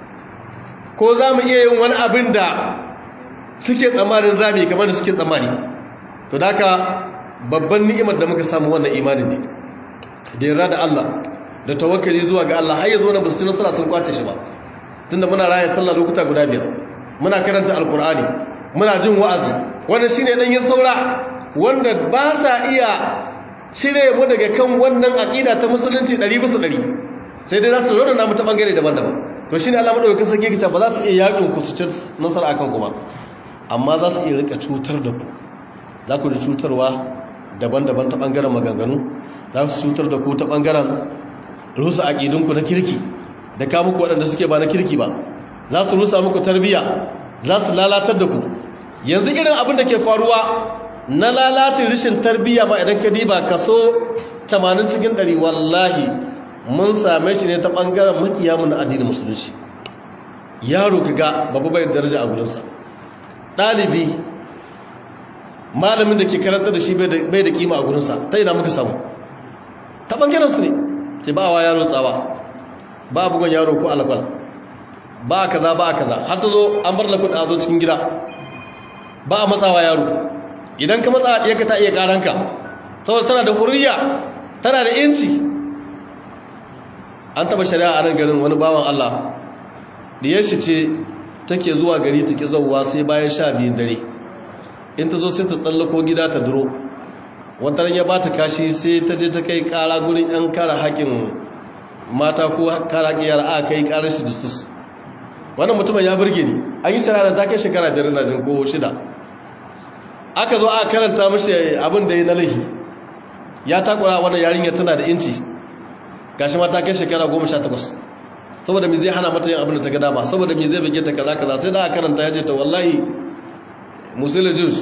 ko za mu iya yin wani abin da suke tsammanin zami kamar da suke tsammani to da haka babban ni'imar da muka samu wannan imanin ne da yarda da Allah da tawakkali zuwa ga Allah har yanzu na basu nasara sun kwace shi ba tunda muna raya sallah lokuta guda biyar muna karanta alkur'ani muna jin wa'azi wannan shine dan yin saura wanda ba sa iya cire mu daga kan wannan aqida ta musulunci 100 bisa 100 sai dai za su rona namu ta bangare daban-daban to shine Allah madaukakin sarki yake ba za su iya yakin ku su ci nasara akan ku ba amma za su iya rika cutar da ku za ku ji cutarwa daban-daban ta bangaren maganganu za su cutar da ku ta bangaren rusa aƙidunku na kirki da ka muku waɗanda suke ba na kirki ba za su rusa muku tarbiyya za su lalatar da ku yanzu irin abin da ke faruwa na lalatin rishin tarbiyya ba idan ka diba kaso 80 cikin 100 wallahi mun same shi ne ta ɓangaren makiyamun na addinin musulunci yaro ka ga babu bai daraja a gudunsa ɗalibi malamin da ke karanta da shi bai da kima a gudunsa ta ina muka samu ta ɓangaren su ne ce ba wa yaro tsawa ba a bugon yaro ko alakwal ba a kaza ba a kaza har ta zo an bar lakun a zo cikin gida ba a matsawa yaro idan ka matsa ɗiyarka ta iya ƙaranka saboda tana da hurriya tana da inci an taɓa shari'a a nan garin wani bawan Allah diyar shi ce take zuwa gari ta ƙi zauwa sai bayan sha biyun dare in ta zo sai ta tsallako gida ta duro wataran ya bata kashi sai ta je ta kai kara gurin yan kara haƙin mata ko kara haƙin yara aka kai karar shi justus wannan mutumin ya burge ni an yi shara da ta kai shekara biyar na jin ko shida aka zo aka karanta mashi abin da ya na laihi ya takura wannan yarinya tana da inci gashi ma ta kai shekara goma sha takwas saboda me zai hana mata yin abin da ta ga dama saboda me zai bige ta kaza kaza sai da aka karanta ya ce ta wallahi musulun jus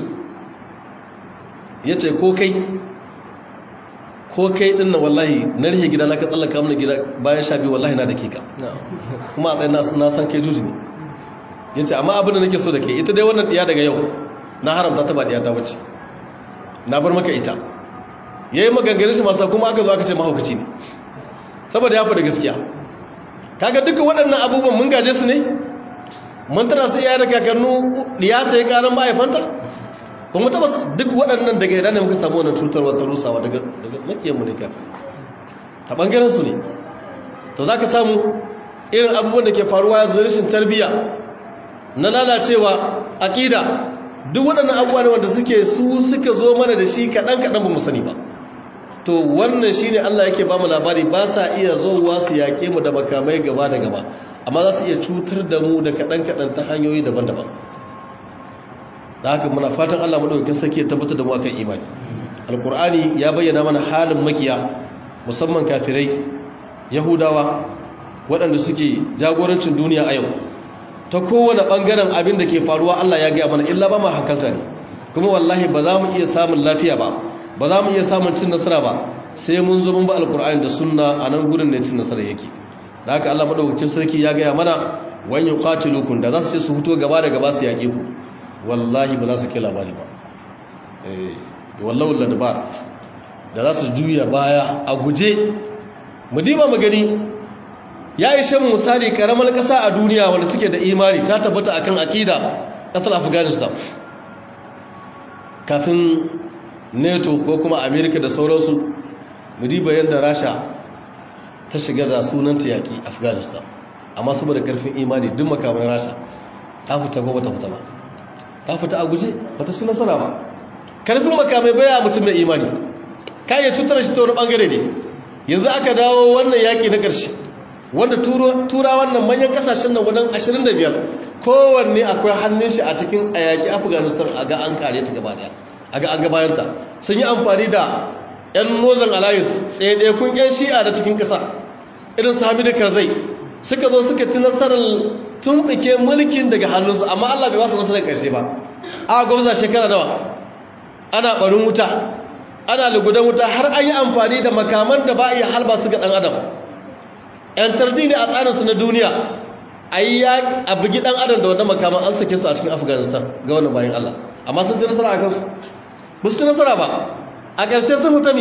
ya ce ko kai ko kai din na wallahi na rihe gida na ka tsallaka mana gida bayan sha biyu wallahi na da ke ka kuma a tsaye na san kai juji ne ya ce amma abin da nake so da ke ita dai wannan ɗiya daga yau na haramta ta ba ɗiya ta wace na bar maka ita ya yi maganganin shi masu kuma aka zo aka ce mahaukaci ne saboda ya fi da gaskiya kaga duka waɗannan abubuwan mun gaje su ne mun tana su iyaye da kakannu ɗiya ta yi ƙaran mahaifanta ba mu taɓa duk waɗannan daga idan ne muka samu wannan cutarwa ta rusawa daga makiyanmu ne kafin ta ɓangaren su ne to za ka samu irin abubuwan da ke faruwa yanzu rashin tarbiyya na lalacewa aƙida duk waɗannan abubuwa ne wanda suke su suka zo mana da shi kaɗan-kaɗan ba mu sani ba to wannan shi ne Allah yake ba mu labari ba sa iya zowa su yaƙe mu da makamai gaba da gaba amma za su iya cutar da mu da kaɗan-kaɗan ta hanyoyi daban-daban da haka muna fatan Allah maɗaukakin sarki ya tabbatar da mu akan imani alkur'ani ya bayyana mana halin makiya musamman kafirai yahudawa waɗanda suke jagorancin duniya a yau ta kowane ɓangaren abin da ke faruwa Allah ya gaya mana illa ba ma hankalta ne kuma wallahi ba za mu iya samun lafiya ba ba za mu iya samun cin nasara ba sai mun zo mun ba alkur'ani da sunna a nan gudun ne cin nasara yake da haka Allah madaukakin sarki ya gaya mana wan yuqatilukum da za su ce su fito gaba da gaba su yaƙe ku wallahi ba za su kai labari ba eh wallahu ladbar da za su juya baya a guje mu diba mu gani ya ishe mu misali karamar ƙasa a duniya wanda take da imani ta tabbata akan akida ƙasar afghanistan kafin nato ko kuma amerika da sauransu mu diba yadda rasha ta shiga da sunanta yaƙi afghanistan amma saboda karfin imani duk makamai rasha ta fita ko bata fita ba ta fita a guje bata su nasara ba karfin makamai baya mutum mai imani ka iya cutar shi ta wani bangare ne yanzu aka dawo wannan yaƙi na ƙarshe wanda tura wannan manyan kasashen nan wadan 25 kowanne akwai hannun shi a cikin a yaƙi afghanistan a ga an kare ta gaba daya a ga an gabayanta sun yi amfani da 'yan northern alliance ɗaiɗaikun 'yan shi'a da cikin ƙasa irin su hamidu karzai suka zo suka ci nasarar tumɓuke mulkin daga hannunsu amma allah bai wasu nasarar ƙarshe ba a gwamza shekara nawa ana ɓarin wuta ana lugudan wuta har an yi amfani da makaman da ba a iya halba su ga ɗan adam ‘yan tardi ne a tsarinsu na duniya a yi a bugi ɗan adam da wadda makaman an sake su a cikin afghanistan ga wani bayan allah amma sun ci nasara a kansu ba su ci nasara ba a ƙarshe sun fita mi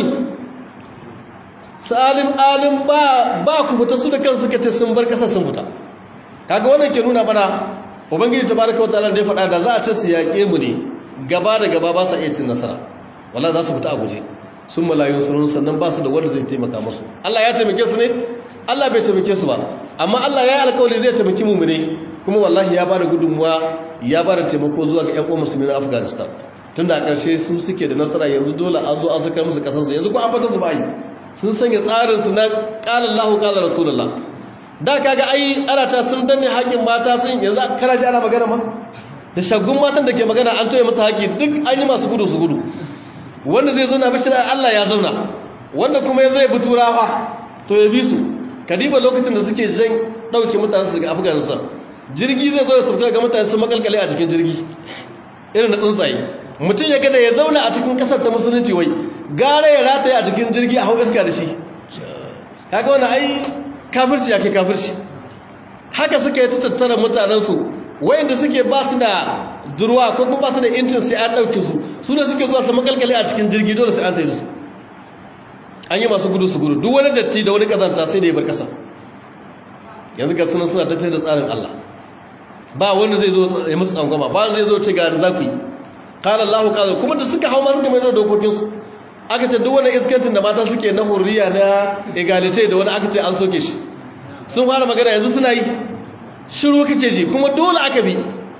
sa'alin alin ba ku fita su da kan suka ce sun bar ƙasar sun fita kaga wannan ke nuna mana ubangiji ta baraka wata da ya faɗa da za a ce su yaƙe mu ne gaba da gaba ba sa iya cin nasara wala za su fita a guje sun malayun sunun sannan ba su da wanda zai taimaka musu Allah ya taimake su ne Allah bai taimake su ba amma Allah ya yi alkawali zai taimaki mu ne kuma wallahi ya ba da gudunmuwa ya ba da taimako zuwa ga ƴan uwan musulmi na Afghanistan tunda a ƙarshe su suke da nasara yanzu dole an zo an saka musu ƙasarsu yanzu ko an fata su bayi sun sanya tsarin su na qala Allahu qala Rasulullah da kaga ai ana ta sun danne haƙin mata sun yanzu kana ji ana magana ma da shagun matan da ke magana an toye musu haƙi duk an yi masu gudu su gudu wanda zai zauna bishira Allah ya zauna wanda kuma ya zai bi turawa to ya bi su kadiba lokacin da suke jan dauke mutane su daga Afghanistan jirgi zai zo ya sauka ga mutane su makalkale a cikin jirgi irin na tsuntsaye mutum ya gada ya zauna a cikin kasar ta musulunci wai gara ya rataye a cikin jirgi a hau iska da shi kaga wannan ai kafirci ya kai kafirci haka suka yi tattara mutanensu wayanda suke ba su da durwa ko kuma ba su da intin sai an ɗauke su su ne suke zuwa su makalkale a cikin jirgi dole sai an tayi su an yi masu gudu su gudu duk wani datti da wani kazanta sai da ya bar ƙasa yanzu ga sunan suna tafiyar da tsarin Allah ba wanda zai zo ya musu tsangwama ba wanda zai zo ce ga da za ku yi qala Allahu qala kuma da suka hau ma suka mai da dokokin su aka ce duk wani iskantin da mata suke na hurriya na egalite da wani aka ce an soke shi sun fara magana yanzu suna yi shiru kake ji kuma dole aka bi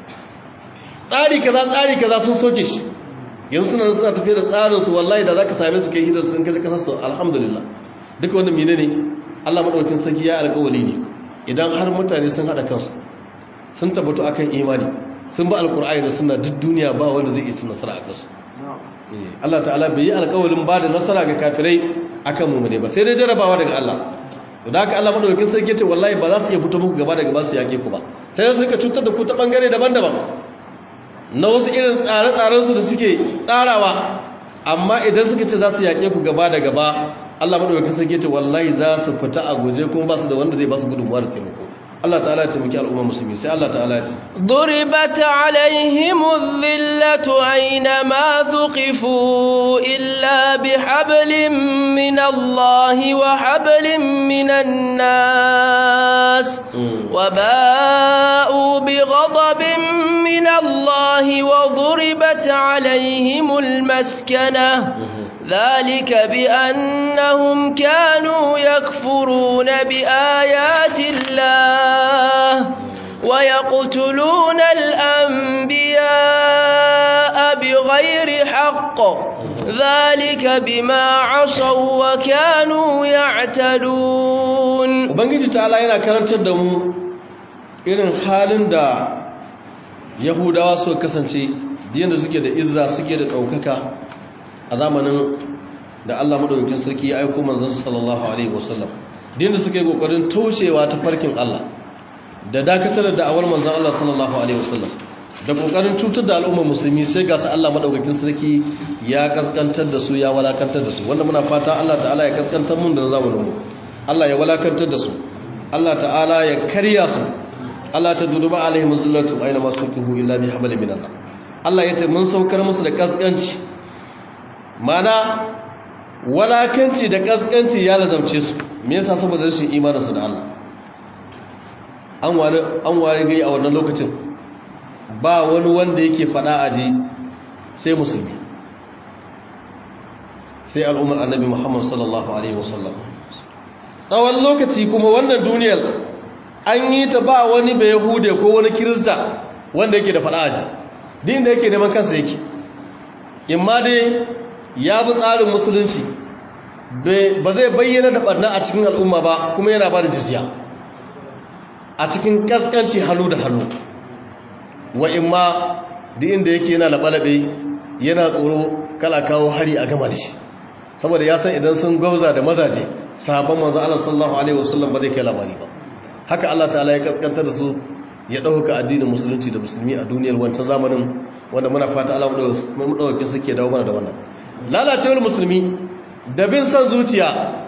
tsari kaza tsari kaza sun soke shi yanzu suna suna tafiya da tsarin su wallahi da zaka same su kai hidar su in kaje kasar su alhamdulillah duka wannan menene Allah madaukakin sarki ya alƙawari ne idan har mutane sun hada kansu sun tabbatu akan imani sun ba alqur'ani da sunna duk duniya ba wanda zai iya cin nasara a kansu Allah ta'ala bai yi alƙawarin ba da nasara ga kafirai akan mu ne ba sai dai jarabawa daga Allah da haka Allah madaukakin sarki ce wallahi ba za su iya fito muku gaba da gaba su yake ku ba sai su rika cutar da ku ta bangare daban-daban na wasu irin tsare-tsaren su da suke tsarawa amma idan suka ce za su yake ku gaba da gaba Allah madaukakin sarki ce wallahi za su fita a guje kuma ba su da wanda zai ba su gudunmuwa da taimako Allah ta'ala ya taimaki al'umma musulmi sai Allah ta'ala ya ce ضربت عليهم الذلة أينما ثقفوا إلا بحبل من الله وحبل من الناس وباءوا بغضب من الله وضربت عليهم المسكنة ذلك بأنهم كانوا يكفرون بآيات الله ويقتلون الأنبياء بغير حق ذلك بما عصوا وكانوا يعتدون ubangiji ta'ala yana karantar da mu irin halin da yahudawa suka kasance da suke da izza suke da ɗaukaka a zamanin da Allah madaukakin sarki ya aiko manzon sallallahu alaihi wasallam dinda suke kokarin taushewa ta farkin Allah da dakatar da da'awar manzon Allah sallallahu alaihi wasallam da kokarin cutar da al'ummar musulmi sai ga su Allah madaukakin sarki ya kaskantar da su ya walakantar da su wanda muna fata Allah ta'ala ya kaskantar mun da zamanin mu Allah ya walakantar da su Allah ta'ala ya karya su Allah ta duduba alaihim zullatu aina masukuhu illa bi hablin min Allah Allah yace mun saukar musu da kaskanci mana walakanci da kaskanci ya lazamce su me yasa saboda rashin imaninsu da Allah an ware an ware gai a wannan lokacin ba wani wanda yake fada aji sai musulmi sai al'ummar annabi Muhammad sallallahu alaihi wasallam tsawon lokaci kuma wannan duniyar an yi ta ba wani bai yahude ko wani kirista wanda yake da fada aji din da yake neman kansa yake imma dai ya bi tsarin musulunci ba zai bayyana da barna a cikin al'umma ba kuma yana ba da jizya a cikin kaskanci hannu da hannu wa imma duk inda yake yana laɓalaɓe yana tsoro kala kawo hari a gama da shi saboda ya san idan sun gwauza da mazaje sahabban manzo Allah sallallahu alaihi wasallam ba zai kai labari ba haka Allah ta'ala ya kaskanta da su ya dauka addinin musulunci da musulmi a duniyar wancan zamanin wanda muna fata Allah mu dauke suke dawo mana da wannan lalacewar musulmi da bin san zuciya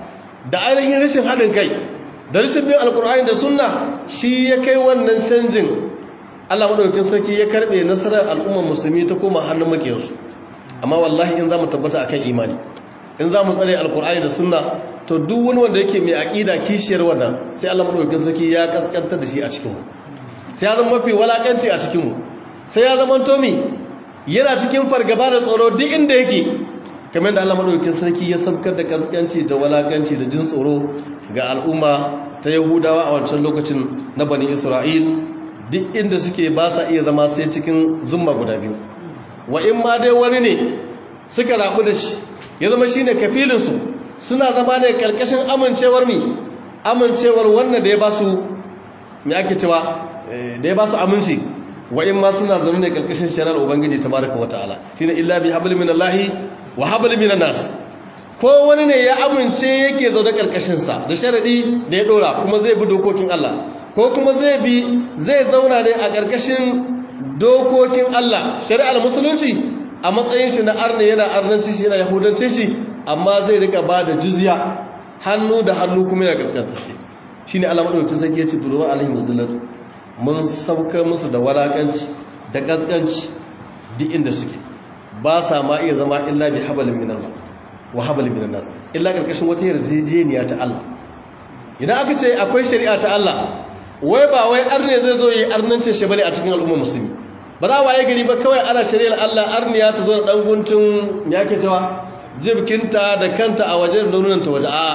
da ainihin rashin haɗin kai da rashin bin alkur'ani da sunna shi ya kai wannan canjin Allah madaukakin sarki ya karbe nasarar al'ummar musulmi ta koma hannun makiyarsu amma wallahi in za mu tabbata akan imani in za mu tsare alkur'ani da sunna to duk wani wanda yake mai aƙida kishiyar wannan sai Allah madaukakin sarki ya kaskantar da shi a cikinmu sai ya zama mafi walakanci a cikinmu sai ya zama tomi yana cikin fargaba da tsoro duk inda yake kamar da Allah madaukakin sarki ya sabkar da kaskanci da walakanci da jin tsoro ga al'umma ta Yahudawa a wancan lokacin na Bani Isra'il duk inda suke ba sa iya zama sai cikin zumma guda biyu wa in ma dai wani ne suka rabu da shi ya zama shine kafilin su suna zama ne karkashin amincewar mi amincewar wannan da ya ba su me ake cewa da ya ba su aminci wa in ma suna zaune ne karkashin shari'ar ubangiji tabaraka wataala shine illa bi hablin minallahi wa hablin minan nas ko wani ne ya amince yake zaune karkashin sa da sharadi da ya dora kuma zai bi dokokin Allah ko kuma zai bi zai zauna ne a karkashin dokokin Allah shari'ar musulunci a matsayin shi na arne yana arnanci shi yana yahudanci shi amma zai rika ba da jizya hannu da hannu kuma yana kaskantacce shine Allah madaukakin sarki ya ce duruba alaihim muzdallatu mun saukar musu da walakanci da kaskanci duk inda suke ba sa ma iya zama illa bi habalin min Allah wa habalin min nas illa karkashin wata yarjejeniya ta Allah idan aka ce akwai shari'a ta Allah wai ba wai arne zai zo yi arnancin shi bane a cikin al'ummar musulmi ba za waye gari ba kawai ana shari'ar Allah arniya ta zo da dan guntun me yake cewa jibkinta da kanta a waje da nunanta waje a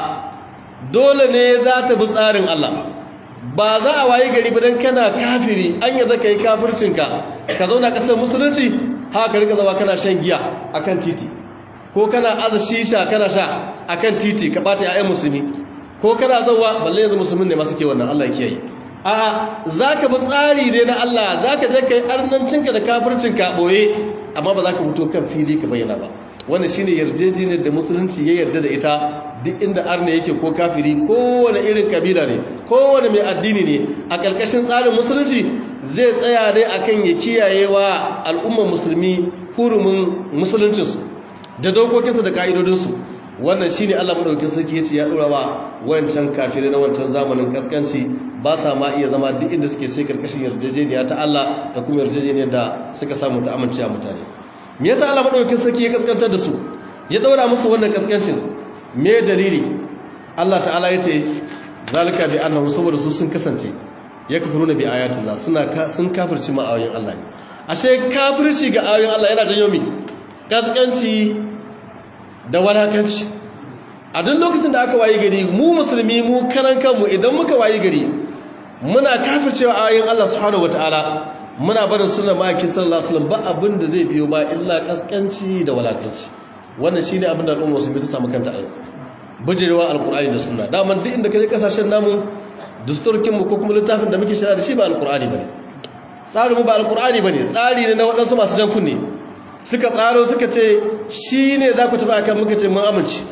dole ne za ta bi tsarin Allah ba za a waye gari ba dan kana kafiri an yarda kai kafircinka ka zauna kasar musulunci haka rika zawa kana shan giya akan titi ko kana aza shisha kana sha akan titi ka bata ƴaƴan musulmi ko kana zawa balle yanzu musulmin ne masu ke wannan Allah ya kiyaye a'a zaka bi tsari ne na Allah zaka je kai arnancinka da kafircinka boye amma ba za ka fito kan fili ka bayyana ba wannan shine yarjejeniyar da musulunci ya yarda da ita duk inda arne yake ko kafiri kowane irin kabila ne kowane mai addini ne a ƙarƙashin tsarin musulunci zai tsaya ne akan ya kiyaye wa al'ummar musulmi hurumin musuluncinsu da dokokinsu da ka'idodinsu wannan shi ne allah maɗaukin sarki ya ce ya ɗora wa wancan kafirai na wancan zamanin kaskanci ba sa ma iya zama duk inda suke sai ƙarƙashin yarjejeniya ta allah da kuma yarjejeniyar da suka samu ta amince a mutane me yasa allah maɗaukin sarki ya kaskantar da su ya ɗora musu wannan kaskancin me dalili Allah ta'ala ya ce zalika bi annahu saboda su sun kasance ya kafiruna bi ayatillah suna sun kafirci ma ayoyin Allah ne ashe kafirci ga ayoyin Allah yana janyo mi kaskanci da walakanci a duk lokacin da aka wayi gari mu musulmi mu karan kanmu idan muka wayi gari muna kafircewa ayoyin Allah subhanahu wataala muna barin sunnar ma'aikin sallallahu alaihi wasallam ba abin da zai biyo ba illa kaskanci da walakanci wannan shine abin da al'umma musulmi ta samu kanta a yau bijirewa alkur'ani da sunna daman duk inda kaje kasashen namu dusturkin mu ko kuma littafin da muke shirya da shi ba alkur'ani bane tsarin mu ba alkur'ani bane tsari ne na waɗansu masu jan kunne suka tsaro suka ce shine za ku tafi akan muka ce mun amince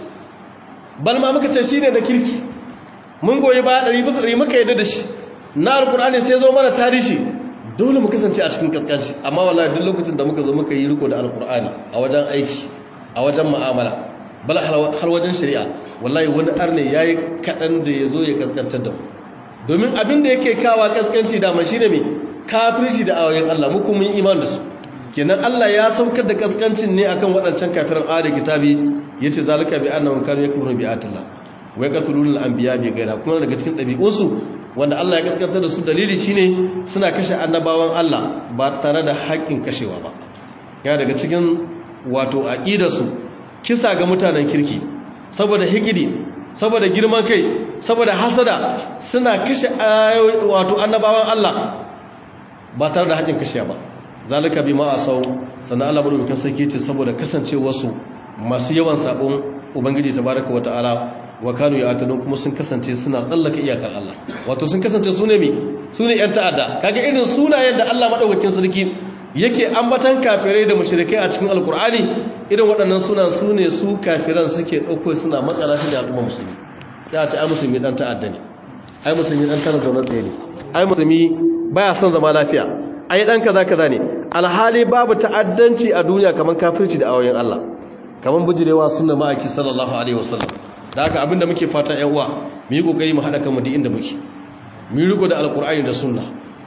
balma muka ce shine da kirki mun goyi ba ɗari bisa ɗari muka yadda da shi na alkur'ani sai zo mana tarihi dole mu kasance a cikin kaskanci amma wallahi duk lokacin da muka zo muka yi riko da alkur'ani a wajen aiki a wajen mu'amala bal har wajen shari'a wallahi wani arne yayi kadan da yazo ya kaskantar da mu domin abin da yake kawa kaskanci da man shine me kafirci da ayoyin Allah mu kuma iman da su kenan Allah ya saukar da kaskancin ne akan waɗancan kafiran ayat kitabi yace zalika bi annahum kanu yakfuruna bi ayatillah wa yaqtuluna al-anbiya bi ghayra kuma daga cikin ɗabi'unsu wanda Allah ya kaskantar da su dalili shine suna kashe annabawan Allah ba tare da haƙƙin kashewa ba ya daga cikin wato aƙidarsu kisa ga mutanen kirki saboda hikidi saboda girman kai saboda hasada suna kashe wato annabawan Allah ba tare da haƙin kashe ba zalika bi ma asau sannan Allah madaukakin sarki ce saboda kasancewarsu masu yawan sabon ubangiji tabaraka wa ta'ala wa kanu ya'tadun kuma sun kasance suna tsallaka iyakar Allah wato sun kasance su ne mi su ne yan ta'adda kaga irin sunayen da Allah madaukakin sarki yake ambatan kafirai da mushrikai a cikin alkur'ani irin waɗannan suna su ne su kafiran suke ɗauko suna makara shi da al'umma musulmi ya ce ai musulmi ɗan ta'adda ne ai musulmi ɗan tana zaune tsaye ne ai musulmi baya son zama lafiya ai ɗan kaza kaza ne alhali babu ta'addanci a duniya kamar kafirci da ayoyin Allah kamar bujirewa sunna ma'aiki sallallahu alaihi wasallam da haka abinda muke fata ƴan uwa mu yi kokari mu haɗa kanmu duk inda muke mu yi riko da alkur'ani da sunna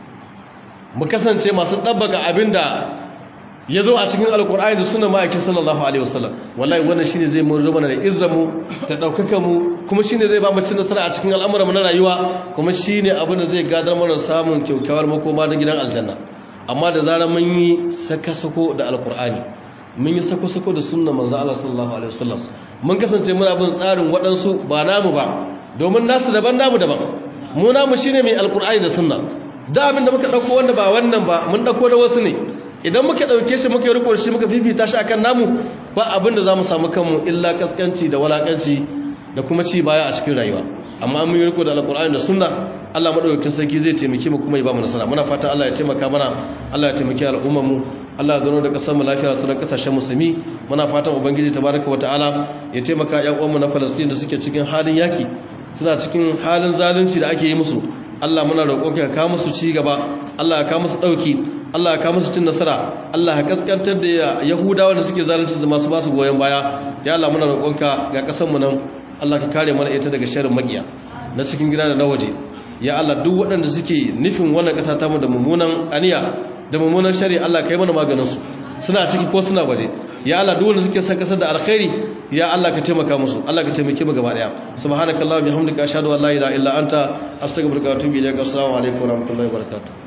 mu kasance masu ɗabbaka abinda ya zo a cikin alkur'ani da suna ma'aikin sallallahu alaihi wasallam wallahi wannan shine zai mu mana da izzamu ta ɗaukaka mu kuma shine zai ba mu cin nasara a cikin al'amuran na rayuwa kuma shine abin da zai gadar mana samun kyaukyawar makoma da gidan aljanna amma da zarar mun yi sako da alkur'ani mun yi sako-sako da sunna manzo Allah sallallahu alaihi wasallam mun kasance muna bin tsarin waɗansu ba namu ba domin nasu daban namu daban mu namu shine mai alkur'ani da sunna da abin da muka ɗauko wanda ba wannan ba mun ɗauko da wasu ne idan muka ɗauke shi muka yi rikon shi muka fifita shi akan namu ba abin da za mu samu kanmu illa kaskanci da walakanci da kuma ci baya a cikin rayuwa amma mun yi riko da alƙur'ani da sunna Allah madaukakin sarki zai taimake mu kuma ya ba mu nasara muna fatan Allah ya taimaka mana Allah ya taimaki al'ummar mu Allah ya gano da kasar mu lafiya sauran kasashen musulmi muna fatan ubangiji tabaraka wa ta'ala ya taimaka ƴan uwan mu na Palestine da suke cikin halin yaki suna cikin halin zalunci da ake yi musu Allah muna roƙonka ka kawo musu ci gaba Allah ya kawo musu ɗauki Allah ya kawo musu cin nasara Allah ya kaskantar da Yahudawa da suke zalunci da masu basu goyon baya ya Allah muna roƙonka ga ƙasar mu nan Allah ka kare mana ita daga sharrin makiya na cikin gida da na waje ya Allah duk waɗanda suke nufin wannan ƙasa ta mu da mummunan aniya da mummunan shari Allah ka yi mana maganin su suna ciki ko suna waje ya Allah duk wanda suke son kasar da alkhairi ya Allah ka taimaka musu Allah ka taimake mu gaba daya subhanakallah bihamdika ashhadu an la ilaha illa anta astaghfiruka wa atubu ilaik assalamu alaikum wa rahmatullahi wa barakatuh